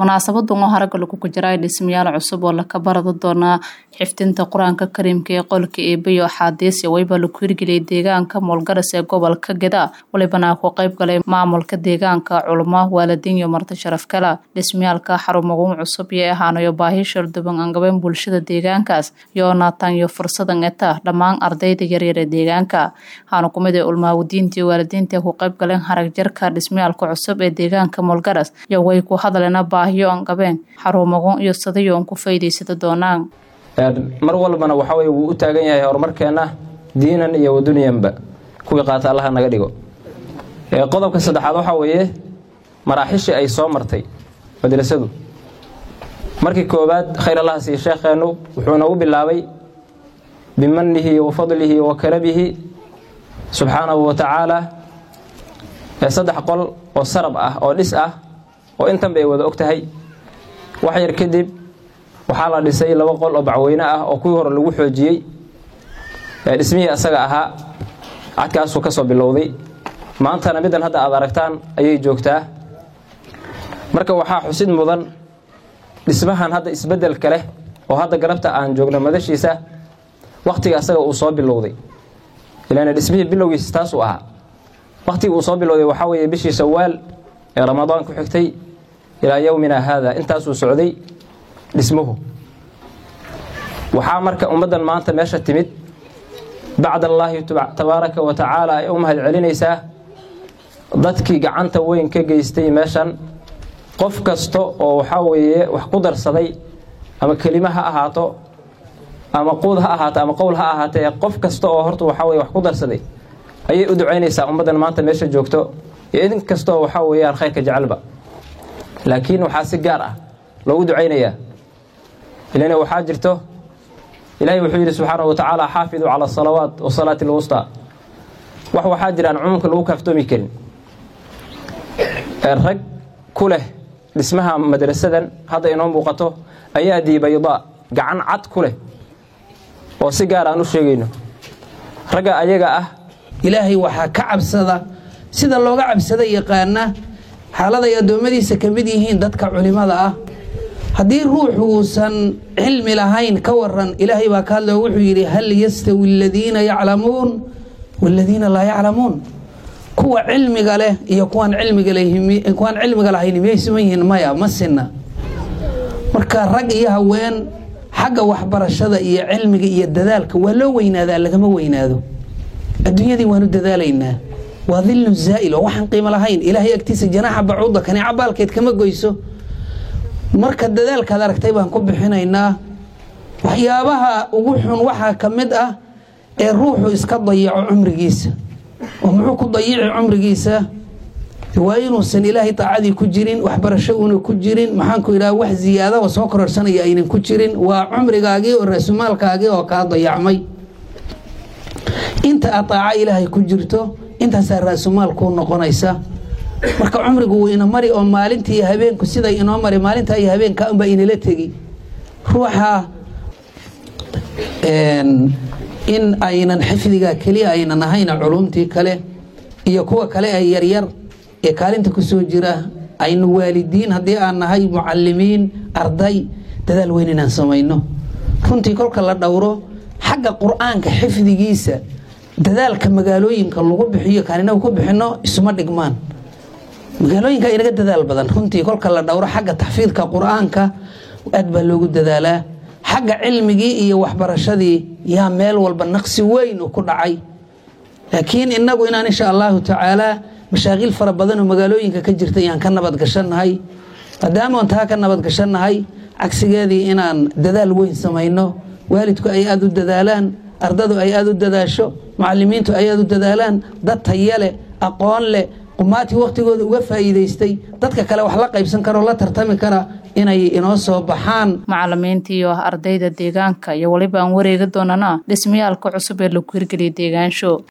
munaasabadan oo haragga lagu gujiray dhismayaal cusub oo laka barada doonaa xifdinta qur-aanka kariimka ee qolka eebayo axaadiis wayba laku hirgeliyay deegaanka moolgaras ee gobolka geda walibana ku qayb galay maamulka deegaanka culmo waalidiin iyo marti sharaf kale dhismayaalka xarumaguun cusub iyo ahaanayo baahi sharduban angabeyn bulshada deegaankaas iyo naataan iyo fursadan eta dhammaan ardayda yaryar ee deegaanka waxaana kumid ee ulmaawadiinta iyo waalidiinta ku qayb galeen harag jarka dhismayaalka cusub ee deegaanka moolgaras iyo way ku hadleena baahiyo angabeen xarumaguun iyo sadayo on ku faa'iidaysada doonaan mar walbana waxa weye wuu u taagan yahay horumarkeenna diinan iyo wadunyanba kuwii qaata allaha naga dhigo qodobka saddexaad waxaa weeye maraaxishii ay soo martay madrasadu markii koowaad khayr allaha siiye sheekheennu wuxuu nagu bilaabay bimanihi wa fadlihi wa karabihi subxaanahu wa tacaala saddex qol oo sarab ah oo dhis ah oo intan bay wada og tahay wax yar kadib waxaa la dhisay laba qol oo bacweyne ah oo kuwii hore lagu xoojiyey dhismihii asaga ahaa cadkaasuu ka soo bilowday maantana middan hadda aad aragtaan ayay joogtaa marka waxaa xusid mudan dhismahan hadda isbeddelka leh oo hadda garabta aan joogno madashiisa wakhtiga asaga uu soo bilowday ilaan dhismihii bilowgiisa taasuu ahaa wakhtigii uu soo bilowday waxaa weeye bishii shawaal ee ramadaan ku xigtay ilaa yowmina haada intaasuu socday dhismuhu waxaa marka ummaddan maanta meesha timid bacd allaahi tabaaraka wa tacaala ay u mahad celinaysaa dadkii gacanta weyn ka geystay meeshan qof kasta oo waxaa weeye wax ku darsaday ama kelimo ha ahaato ama quud ha ahaato ama qowl ha ahaatee qof kasta oo horta waxaa weye wax ku darsaday ayay u ducaynaysaa ummaddan maanta meesha joogto iyo idin kastaoo waxaa weeyaan khayrka jecelba laakiin waxaa si gaar ah loogu ducaynayaa ilana waxaa jirto ilaahay wuxuu yidhi subxaana wa tacaala xaafiduu cala asalawaat wasalaati alwustaa wax waxaa jiraan cumuumka lagu kaaftoomi karin rag ku leh dhismaha madrasadan hadda inoo muuqato ayaa diibaydaa gacan cad ku leh oo si gaar aan u sheegayno ragga ayaga ah ilaahay waxaa ka cabsada sida looga cabsada yaqaana xaaladay addoommadiisa ka mid yihiin dadka culimmada ah haddii ruuxu uusan cilmi lahayn ka waran ilaahay baa ka hadlao wuxuu yidhi hal yastawi aladiina yaclamuun waaladiina laa yaclamuun kuwa cilmiga leh iyo kuwaan cilmikuwaan cilmiga lahayn miyay siman yihiin maya ma sinna marka rag iyo haween xagga waxbarashada iyo cilmiga iyo dadaalka waa loo weynaadaa lagama weynaado adduunyadii waanu dadaalaynaa waa dillu zaa'il oo waxaan qiimo lahayn ilaahay agtiisa janaaxa bacuuda kaneeca baalkeed kama goyso marka dadaalkaad aragtay baan ku bixinaynaa waxyaabaha ugu xun waxaa ka mid ah ee ruuxu iska dayaco cumrigiisa oo muxuu ku dayici cumrigiisa waa inuusan ilaahay taacadii ku jirin waxbarasho uuna ku jirin maxaanku idhaha wax ziyaada oo soo kororsanaya aynan ku jirin waa cumrigaagii oo raasumaalkaagii oo kaa dayacmay inta aad taaca ilaahay ku jirto intaasaa raasumaal kuu noqonaysa marka cumrigu wuu ina mari oo maalintii iyo habeenku siday inoo mari maalintaa iyo habeenka unbaa inala tegi ruuxa in aynan xifdiga keliya aynan ahayna culumtii kale iyo kuwa kale ee yaryar ee kaalinta kusoo jira aynu waalidiin haddii aan nahay mucalimiin arday dadaal weyn inaan samayno runtii kolka la dhowro xagga qur-aanka xifdigiisa dadaalka magaalooyinka lagu bixiyo kaaninagu ku bixino isuma dhigmaan magaalooyinka inaga dadaal badan runtii kolka la dhowro xagga taxfiidka qur-aanka aad baa loogu dadaalaa xagga cilmigii iyo waxbarashadii yaa meel walba naqsi weyn ku dhacay laakiin inagu inaan insha allahu tacaalaa mashaaqiil fara badan oo magaalooyinka ka jirta yaan ka nabadgashannahay maadaamaan taa ka nabadgashannahay cagsigeedii inaan dadaal weyn samayno waalidku ay aada u dadaalaan ardadu ay aada u dadaasho mucalimiintu ay aada u dadaalaan dad taya leh aqoon leh qumaatii wakhtigooda uga faa'iidaystay dadka kale wax la qaybsan kara oo la tartami kara inay inoo soo baxaan macalimiinta iyo ardayda deegaanka iyo weliba aan wareegi doonana dhismayaalka cusub ee lagu hirgeliyay deegaansho